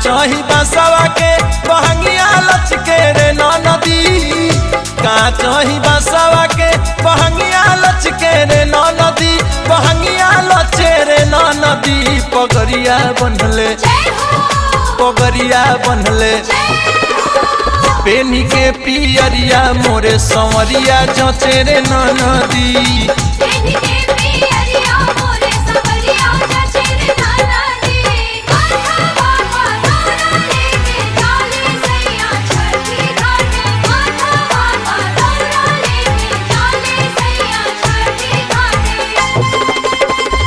काचही बसवा के बहंगिया लचके रे नदी काचही बसवा के बहंगिया लचके रे नदी बहंगिया लचे रे नदी पगरिया बनले जय हो पगरिया बनले पेनी के पियरिया मोरे संवरिया जचे रे नदी तेरी के पियरिया मोरे सवरिया जचे रे नाना दी माथा बाबा नाना लेके जाले सैया छठी घाटे माथा बाबा नाना लेके जाले सैया छठी घाटे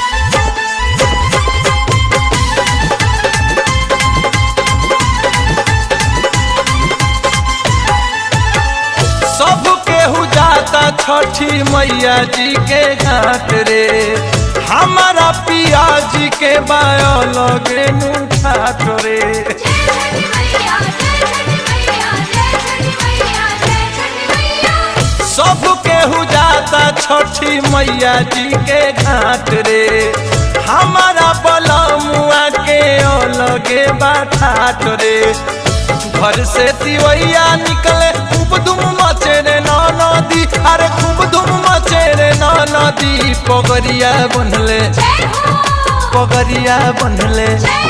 सब केहू जाता छठी मैया जी के घाट रे हमारा पिया जी के बायो लगे ठाठ रे जय छठी मैया जय छठी मैया जय छठी मैया जय छठी मैया सब केहू जाता छठी मैया जी के घाट रे हमारा बलमुआ के लगे बाठाठ रे घर से तिवैया निकले खूब धूम मचे रे नदी अरे खूब धूम मचे रे नदी पगरिया बनले जय हो पगरिया बनले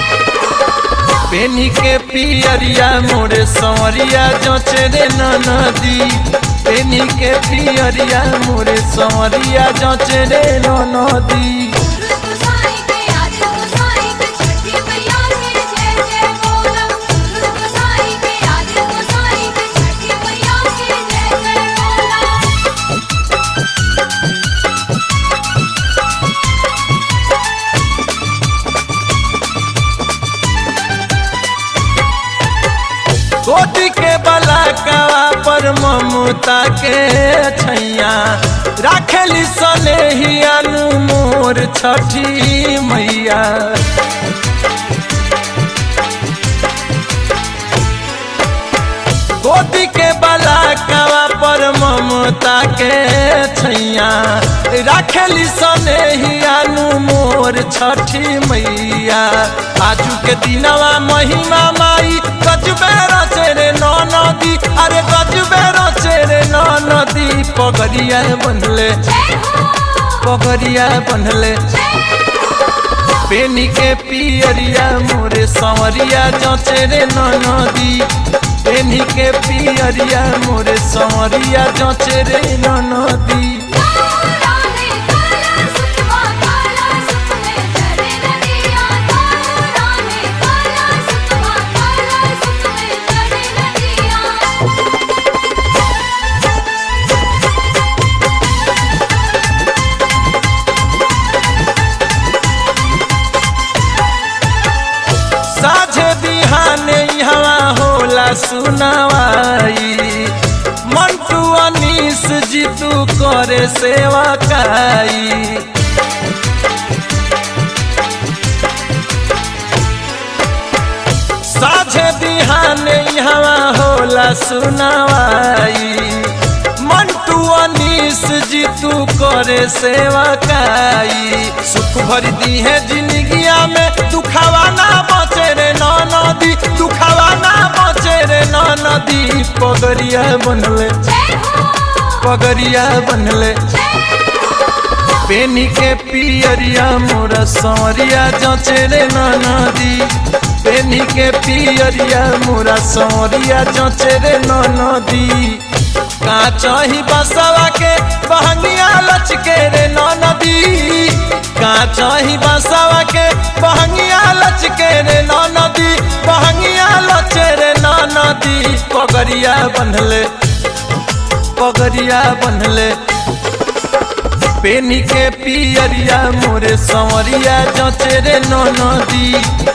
पेनी के पियरिया मोरे संवरिया जचे रे नदी पेनी के पियरिया मोरे संवरिया जचे रे नदी गुरु गोसाई के आज गोसाई के छठी मैया के जय जय बोला गुरु गोसाई के आज गोसाई के छठी मैया के जय जय बोला गोदी के बलाकवा पर ममता के छैया राखेली सने ही अनु मोर छठी मैया गोदी के बलाकवा पर ममता के छैया राखेली सने ही अनु मोर छठी मैया आजू के दिनवा महिमा माई गजबे रचे रे नदी अरे गजबे रचे रे नदी पगड़िया बनले जय हो पगड़िया बनले पेनी के पियरिया मोरे संवरिया जचे रे नदी पेनी के पियरिया मोरे संवरिया जचे रे नदी काला ने काला सुतवा काला सुत में चले नदिया काला ने काला सुतवा काला सुत में चले नदिया साझे बिहाने हवा होला सुनावाई मंटू अनीस जीतू करे सेवा काई साझे बिहाने हवा होला सुनावाई मंटू अनीस जीतू करे सेवा काई सुख भर दी है जिंदगिया में दुखावा ना बचे रे नदी दुखावा ना बचे रे नदी पगरिया बनले जय हो पगरिया बनले पेनी के पियरिया मोरा संवरिया जचे रे नदी पेनी के पियरिया मोरा संवरिया जचे रे नदी काचही बसवा के बहंगिया लचके रे नदी काचही बसवा के बहंगिया लचके रे नदी बहंगिया लचे रे नदी पगरिया बनले पगरिया बनले पेनी के पियरिया मोरे संवरिया जचे रे नदी